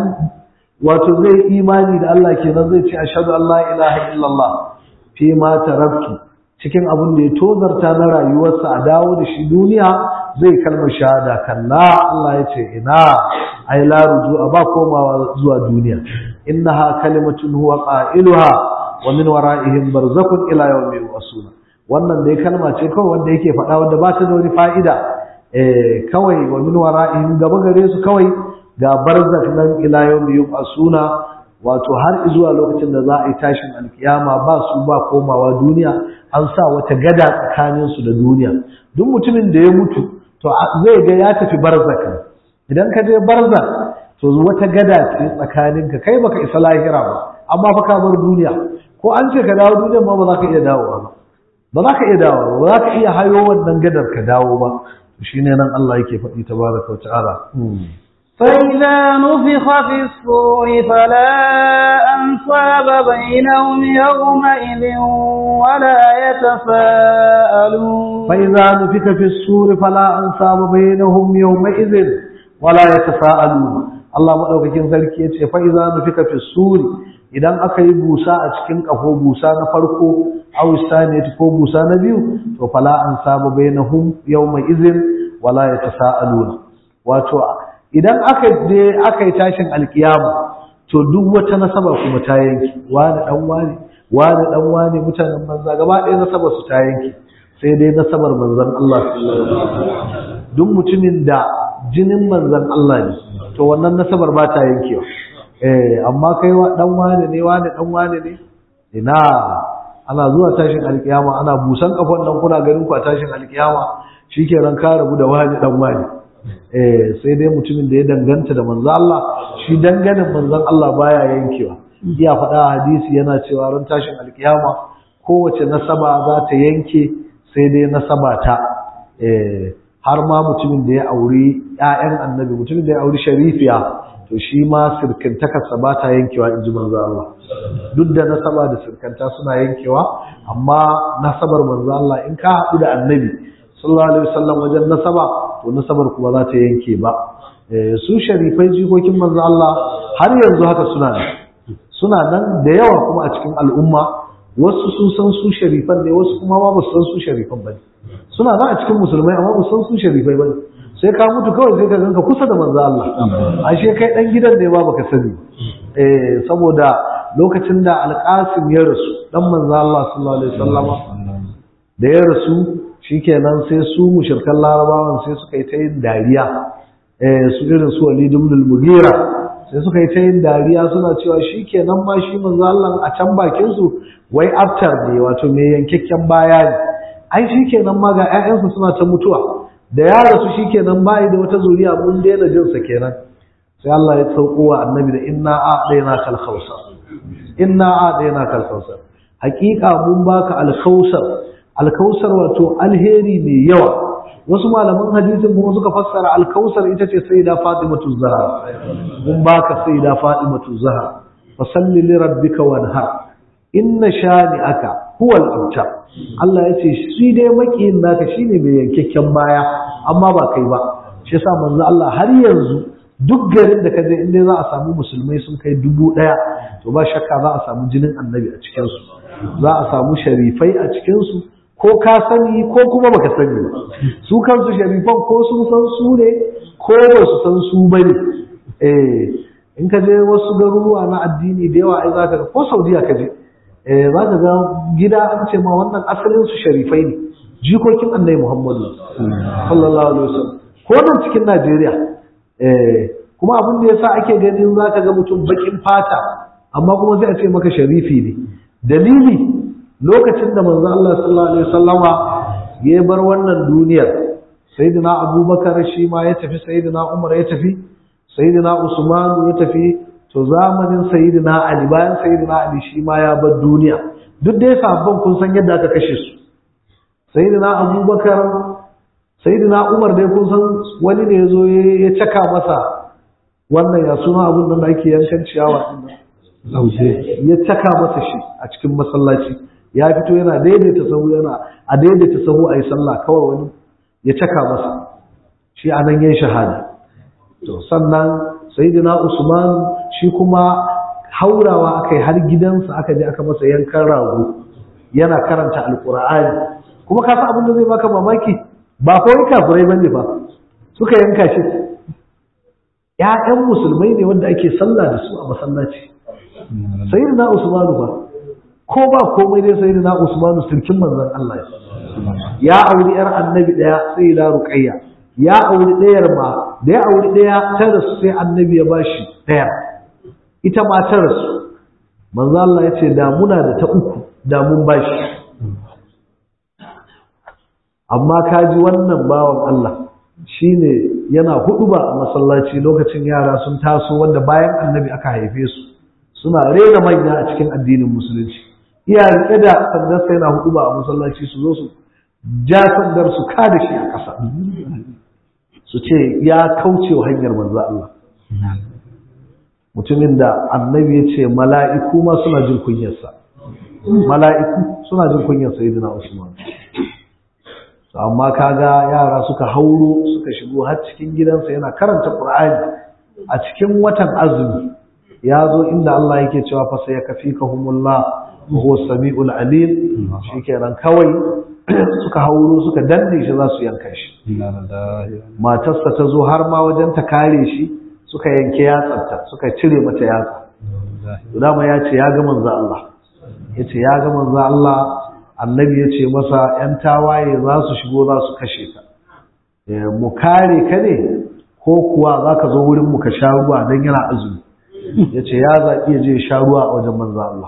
wato zai imani da Allah kenan zai ce ashhadu an la ilaha illallah fi ma taraktu cikin abin da ya tozarta na rayuwarsa a dawo da shi duniya zai kalmar shahada kalla Allah ya ce ina ai la rujua ba komawa zuwa duniya innaha kalimatun huwa qailuha wa min wara'ihim barzakhun ila yawmi yub'asun wannan dai kalma ce kawai wanda yake faɗa wanda ba ta da wani fa'ida eh kawai wa min wara'ihim gaba gare su kawai ga barzakh nan ila yawmi yub'asuna wato har zuwa lokacin da za a yi tashin alkiyama ba su ba komawa duniya an sa wata gada tsakanin su da duniya duk mutumin da ya mutu to zai ga ya tafi barzak idan ka je barzak to wata gada ce tsakaninka kai baka isa lahira ba amma fa ka bar duniya ko an ce ka dawo duniya ma ba za ka iya dawowa ba ba za ka iya dawowa ba za ka iya hayo wannan gadar ka dawo ba shine nan Allah yake faɗi tabaraka wa ta'ala فإذا نفخ في الصور فلا أنصاب بينهم يومئذ ولا يتساءلون فإذا نفخ في الصور فلا أنصاب بينهم يومئذ ولا يتساءلون Allah madaukakin sarki yace fa idza nufika fi suri idan aka yi busa a cikin kafo busa na farko aw saniyati ko busa na biyu to fala an sabu bainahum yawma idhin wala yatasaaluna wato idan aka je aka yi tashin alkiyama to duk wata nasaba kuma ta yanki wani dan wani wani dan wani mutanen manza gaba ɗaya nasabar su ta yanki sai dai nasabar manzon Allah sallallahu alaihi wasallam duk mutumin da jinin manzon Allah ne to wannan nasabar ba ta yankewa eh amma kai wa dan wani ne wani dan wani ne ina ana zuwa tashin alkiyama ana busan kafan nan kuna ganin ku a tashin alkiyama shikenan ka rabu da wani dan wani eh sai dai mutumin da ya danganta da manzon Allah shi danganin manzon Allah baya yankewa iya faɗa hadisi yana cewa ran tashin alkiyama kowace nasaba za ta yanke sai dai nasaba ta eh har ma mutumin da ya auri ƴaƴan annabi mutumin da ya auri sharifiya to shi ma sirkantakarsa ba ta yankewa in ji manzo Allah duk da nasaba da sirkanta suna yankewa amma nasabar manzo Allah in ka haɗu da annabi sallallahu alaihi wasallam wajen nasaba to nasabar kuma za ta yanke ba su sharifai jikokin manzo Allah har yanzu haka suna nan suna nan da yawa kuma a cikin al'umma wasu sun san su sharifan ne wasu kuma ma ba su san su sharifan ba ne suna nan a cikin musulmai amma ba su san su sharifai ba ne sai ka mutu kawai sai ka ganka kusa da manzo Allah ashe kai dan gidan ne ba baka sani eh saboda lokacin da alqasim ya rasu dan manzo Allah sallallahu alaihi wasallama da ya rasu shikenan sai su mushrikan larabawan sai suka yi ta yin dariya eh su irin su Walid ibn al-Mughira sai suka yi ta yin dariya suna cewa shikenan ma shi manzo Allah a can bakin su wai aftar ne wato me yankakken baya ne ai shikenan ma ga ƴaƴansu suna ta mutuwa da ya rasu shikenan bai da wata zuriya mun daina jin sa kenan sai Allah ya sauko wa annabi da inna a'dayna kal khawsar inna a'dayna kal khawsar haqiqa mun baka al khawsar al khawsar wato alheri mai yawa wasu malaman hadisin kuma suka fassara al khawsar ita ce sayyida fatimatu zahra mun baka sayyida fatimatu zahra fasalli li rabbika wanhar inna shani'aka huwa al-abtar Allah ya ce shi dai makiyin naka shine mai yankakken baya amma ba kai ba shi yasa manzo Allah har yanzu duk garin da kaje inda za a samu musulmai sun kai dubu ɗaya to ba shakka za a samu jinin annabi a cikin su za a samu sharifai a cikin su ko ka sani ko kuma baka sani ba su kansu sharifan ko sun san su ne ko ba su san su bane eh in ka je wasu garuruwa na addini da yawa ai zaka ga ko Saudiya ka je eh zaka ga gida an ce ma wannan asalin su sharifai ne jikokin Annabi Muhammadu sallallahu alaihi wasallam ko nan cikin Najeriya eh kuma abin da yasa ake ganin zaka ga mutum bakin fata amma kuma sai a ce maka sharifi ne dalili lokacin da manzo Allah sallallahu alaihi wasallama ya bar wannan duniyar sayyidina Abubakar shi ma ya tafi sayyidina Umar ya tafi sayyidina Usman ya tafi to zamanin sayyidina Ali bayan sayyidina Ali shi ma ya bar duniya duk dai sahabban kun san yadda aka kashe su sayyidina Abubakar sayyidina Umar dai kun san wani ne yazo ya caka masa wannan ya suna abun nan da ake yankan ciyawa din ya caka masa shi a cikin masallaci ya fito yana daidaita sahu yana a daidaita sahu ayi sallah kawai wani ya caka masa shi anan yayin shahada to sannan sayyidina Usman shi kuma haurawa akai har gidansa aka je aka masa yankan rago yana karanta alqur'ani kuma ka san abin da zai baka mamaki ba kawai kafirai bane ba suka yanka shi ƴaƴan musulmai ne wanda ake sallah da su a masallaci sayyidina Usman ba ko ba komai dai sayyidina Usman sirkin manzon Allah ya auri yar annabi daya sayyida Ruqayya ya auri ɗayar ma da ya auri ɗaya ta rasu sai annabi ya bashi ɗaya ita ma ta rasu manzo Allah ya ce da muna da ta uku da mun bashi amma ka ji wannan bawan Allah shine yana hudu ba a masallaci lokacin yara sun taso wanda bayan annabi aka haife su suna rena manya a cikin addinin musulunci iya rike da sandar sai yana hudu ba a masallaci su zo su ja sandar su kada shi a ƙasa su ce ya kauce wa hanyar manzo Allah mutumin da annabi ya ce mala'iku ma suna jin kunyarsa mala'iku suna jin kunyar sayyidina Usman amma kaga yara suka hauro suka shigo har cikin gidansa yana karanta Qur'ani a cikin watan azumi ya zo inda Allah yake cewa fa sai yakfikahumullah wa huwa samiul alim shikenan kawai suka hauro suka danne shi za su yanka shi matarsa ta zo har ma wajen ta kare shi suka yanke yatsarta suka cire mata yatsa dama ya ce ya ga manzo Allah ya ce ya ga manzo Allah annabi ya ce masa ‘yan tawaye za su shigo za su kashe ka mu kare ka ne ko kuwa za ka zo wurin mu ka sha ruwa don yana azumi ya ce ya zaɓi ya je sha ruwa a wajen manzo Allah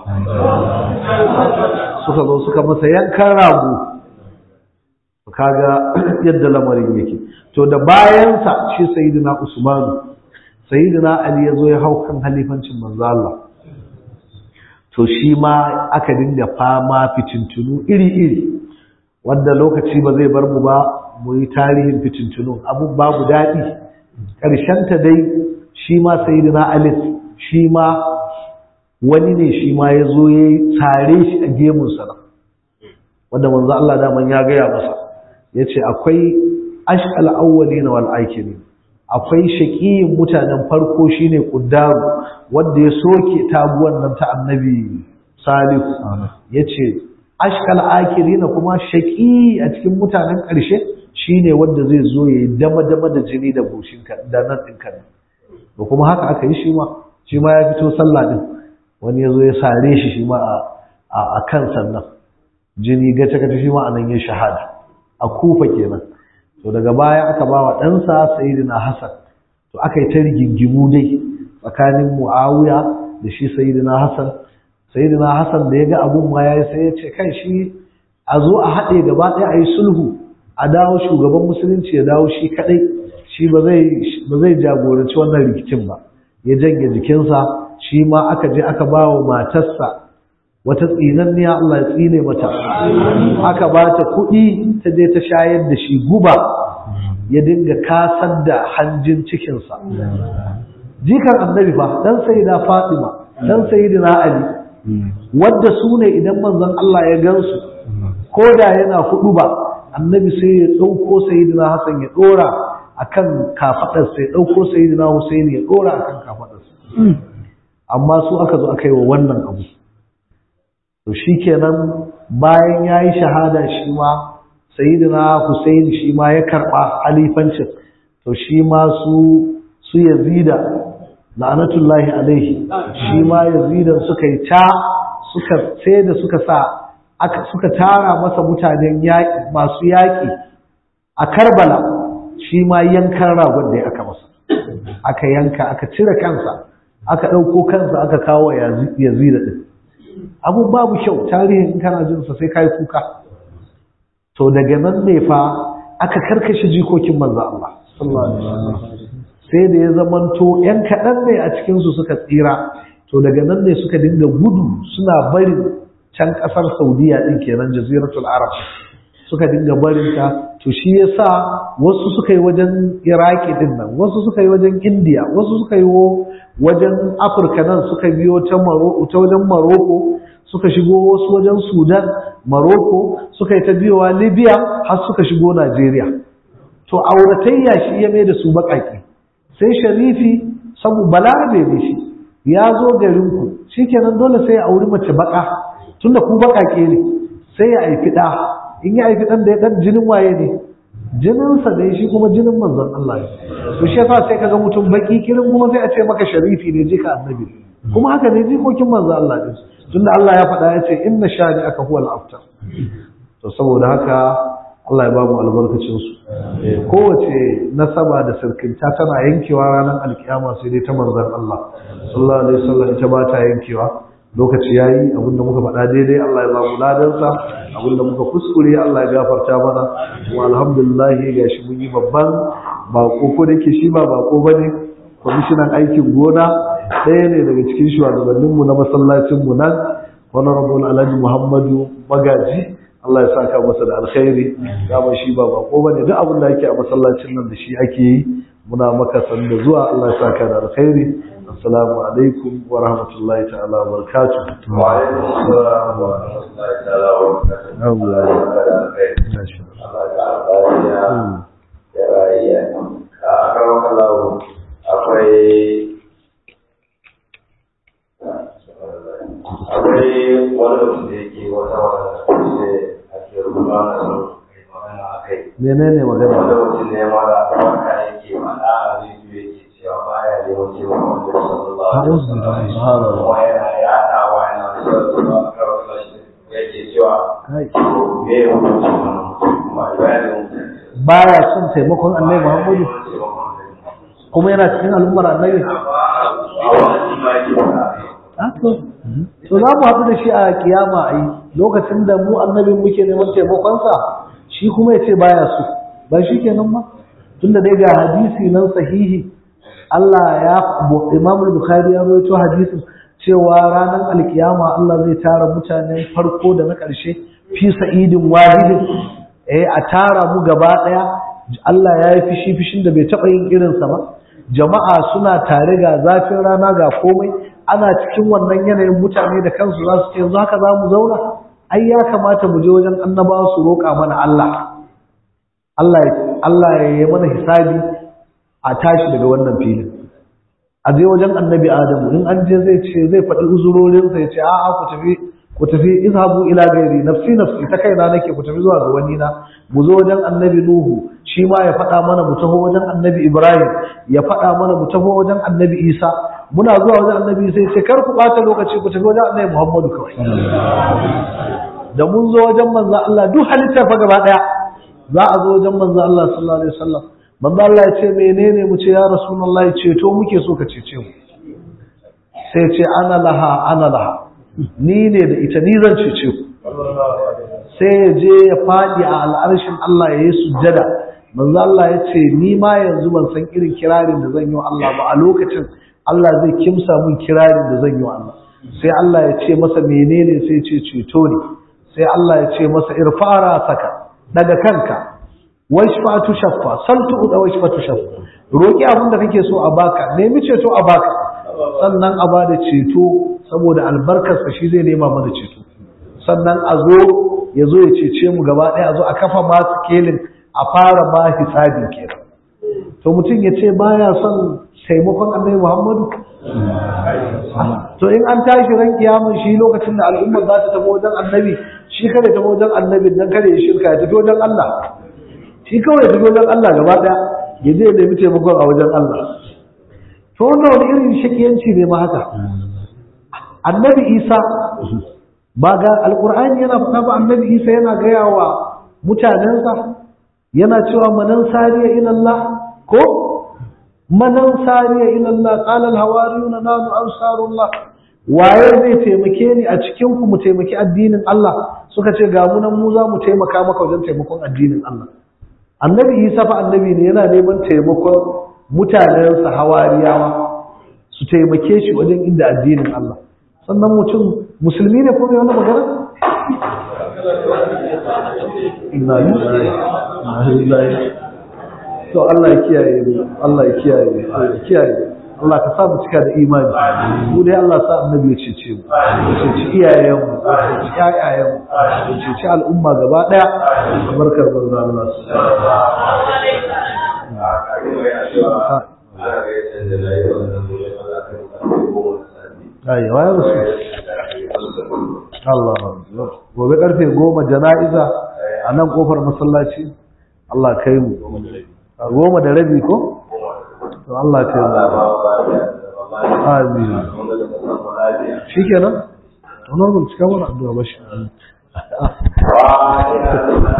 suka zo suka masa yankan rago kaga yadda lamarin yake to da bayansa shi sayyidina Usmanu sayyidina Ali ya zo ya hau kan halifancin manzo Allah to shi ma aka dinga fama fitintunu iri-iri wanda lokaci ba zai bar mu ba mu yi tarihin fitintunu abun babu daɗi ta dai shi ma sayyidina Ali shi ma wani ne shi ma ya zo ya tare shi a gemunsa wanda manzo Allah daman ya gaya masa ya ce akwai ashkal awwalina wal akhirin akwai shaqiyin mutanen farko shine quddaru wanda ya soke taguwan nan ta annabi salihu yace ashkal akhirin kuma shaqi a cikin mutanen ƙarshe shine wanda zai zo ya dama dama da jini da bushin ka da nan din ka da kuma haka aka yi shi ma shi ma ya fito sallah din wani ya zo ya sare shi shi ma a kan sannan jini gace gace shi ma anan ya shahada a kufa kenan to daga baya aka ba wa ɗansa sayidina hassan to aka yi ta rigingimu dai tsakanin mu'awiya da shi sayidina hassan sayidina hassan da ya ga abun ma ya yi sai ya ce kai shi a zo a haɗe gaba ɗaya a yi sulhu a dawo shugaban musulunci ya dawo shi kadai shi ba zai jagoranci wannan rikicin ba ya janye jikinsa shi ma aka je aka ba wa matarsa wata tsinanniya Allah ya tsine mata aka ba ta kuɗi ta je ta shayar da shi guba ya dinga kasar da hanjin cikinsa jikan annabi fa dan sayyida fatima dan sayyidina ali wadda su ne idan manzon Allah ya gansu ko da yana hudu ba annabi sai ya ɗauko sayyidina hasan ya ɗora akan kafaɗarsa ya ɗauko sayyidina husaini ya ɗora akan kafaɗarsa amma su aka zo aka yi wa wannan abu to shikenan bayan ya yi shahada shi ma sayyidina husaini shi ma ya karɓa halifancin to shi ma su su yazida la'anatullahi alaihi shi ma yazidan suka yi ta suka sai da suka sa aka suka tara masa mutanen yaƙi masu yaƙi a Karbala shi ma yankan ragon da aka masa aka yanka aka cire kansa aka ɗauko kansa aka kawo yazida ɗin abu babu kyau tarihin in kana jin sa sai kai kuka to daga nan ne fa aka karkashe jikokin manzo Allah sallallahu alaihi wasallam sai da ya zamanto ‘yan kaɗan ne a cikinsu suka tsira to daga nan ne suka dinga gudu suna barin can ƙasar saudiya ɗin kenan jaziratul arab suka dinga barin ta to shi ya sa wasu suka yi wajen iraki ɗin nan wasu suka yi wajen indiya wasu suka yi wajen afirka nan suka biyo ta wajen maroko suka shigo wasu wajen sudan maroko suka yi ta biyowa libya har suka shigo najeriya to auratayya shi ya mai da su baƙaƙe sai sharifi sabu balarabe ne shi ya zo garinku shi kenan dole sai ya auri mace baka tunda ku bakake ne sai ya haifi ɗa in ya haifi ɗan da ya ɗan jinin waye ne jininsa ne shi kuma jinin manzon Allah ne to shi yasa sai kaga mutum baki kirin kuma sai a ce maka sharifi ne jika annabi kuma haka ne jikokin manzon Allah ne tunda Allah ya faɗa ya ce inna shani aka huwa al-aftar to saboda haka Allah ya ba mu albarkacinsu kowace nasaba da sirkinta tana yankewa ranar alkiyama sai dai ta manzan Allah sallallahu alaihi wasallam ita ba ta yankewa lokaci yayi abinda muka faɗa daidai Allah ya ba mu ladansa abinda muka kuskure Allah ya gafarta mana kuma alhamdulillah gashi mun yi babban bako ko da ke shi ba bako bane kwamishinan aikin gona ɗaya ne daga cikin shugabanninmu na masallacinmu nan honorable alhaji muhammadu magaji Allah ya saka masa da alkhairi dama shi ba bako bane duk abin da yake a masallacin nan da shi ake yi muna maka san da zuwa Allah ya saka da alkhairi assalamu alaikum wa rahmatullahi ta'ala wa barakatuh wa alaikum assalam wa rahmatullahi ta'ala wa barakatuh Allah ya saka da alkhairi Allah ya ya rayya a karon kallahu akwai akwai wani mutum da yake wata wata ake rubuta na sun kai magana a kai. menene magana Wanda mutum ne mara albarka yake mana a rediyo yake cewa baya neman cewa wanda ya san Allah. A'udhu billahi. Kuma yana yaɗawa yana cewa a kawai shi yake cewa Kai. me ya hukunci wannan mutum kuma bayanin mutane. baya son taimakon annabi Muhammadu Muhammadu. kuma yana cikin al'ummar annabi A wannan ma yake fara. Ah, to to za mu haɗu da shi a kiyama a yi lokacin da mu annabin muke neman taimakonsa shi kuma ya ce baya so ba shi kenan ba tunda dai ga hadisi nan sahihi Allah ya Imam Bukhari ya rawaito hadisin cewa ranar alkiyama Allah zai tara mutanen farko da na ƙarshe fi sa'idin wahidin eh a tara mu gaba ɗaya Allah ya yi fishi fishin da bai taɓa yin irinsa ba jama'a suna tare ga zafin rana ga komai ana cikin wannan yanayin mutane da kansu za su ce yanzu haka za mu zauna ai ya kamata mu je wajen annabawa su roƙa mana Allah Allah ya Allah ya yi mana hisabi a tashi daga wannan filin a je wajen annabi Adamu in an je zai ce zai faɗi uzurorinsa ya ce a'a ku tafi ku tafi izhabu ila gairi nafsi nafsi ta kaina nake ku tafi zuwa ga wani na mu zo wajen annabi Nuhu shi ma ya faɗa mana mu taho wajen annabi Ibrahim ya faɗa mana mu taho wajen annabi Isa muna zuwa wajen annabi Isa ya ce kar ku ɓata lokaci ku tafi wajen annabi Muhammadu kawai da mun zo wajen manzo Allah duk halittar fa gaba daya za a zo wajen manzo Allah sallallahu alaihi wasallam manzo Allah ya ce menene mu ce ya rasulullahi ceto muke so ka cece mu sai ce ana laha ana laha ni ne da ita ni zan cece ku sai ya je ya faɗi a al'arshin Allah ya yi sujjada manzo Allah ya ce ni ma yanzu ban san irin kirarin da zan yi wa Allah ba a lokacin Allah zai kimsa min kirarin da zan yi wa Allah sai Allah ya ce masa menene sai ce ceto ne sai Allah ya ce masa irfara saka daga kanka washfatu shaffa saltu da washfatu shaffa roki abin da kake so a baka nemi ceto a baka sannan a bada ceto saboda albarkarsa shi zai nema mana ceto sannan a zo ya zo ya cece mu gaba ɗaya a zo a kafa masu kelin a fara ba hisabi kenan to mutum ya ce baya son taimakon annabi Muhammadu to in an tashi ran kiyamun shi lokacin da al'umma za ta tafi wajen annabi shi kada ta wajen annabi dan kada ya shirka ya tafi wajen Allah shi kawai ya tafi wajen Allah gaba daya ya je ya nemi taimakon a wajen Allah to wannan wani irin shakiyanci ne ma haka annabi Isa ba ga alqur'ani yana faɗa ba annabi Isa yana gaya wa mutanensa yana cewa manan sariya ila Allah ko manan sariya ila Allah qala al hawariyuna nanu ansarullah waye zai taimake ni a cikin ku mu taimaki addinin Allah suka ce ga mu nan mu za mu taimaka maka wajen taimakon addinin Allah annabi Isa fa annabi ne yana neman taimakon mutanensa hawariyawa su taimake shi wajen inda addinin Allah sannan mutum musulmi ne ko mai wannan magana inna lillahi to Allah ya kiyaye mu Allah ya kiyaye mu Allah ya kiyaye Allah ka sa mu cika da imani mu dai Allah sa annabi ya cece mu ya cece iyayen mu ya cece ƴaƴayen mu ya cece al'umma gaba daya barkar manzo Allah Ayi, wayar su. Allah gobe karfe goma jana'iza a nan kofar masallaci Allah kai mu goma da rabi ko? to Allah kai mu amin shi kenan? to normal cika mana addu'a ba shi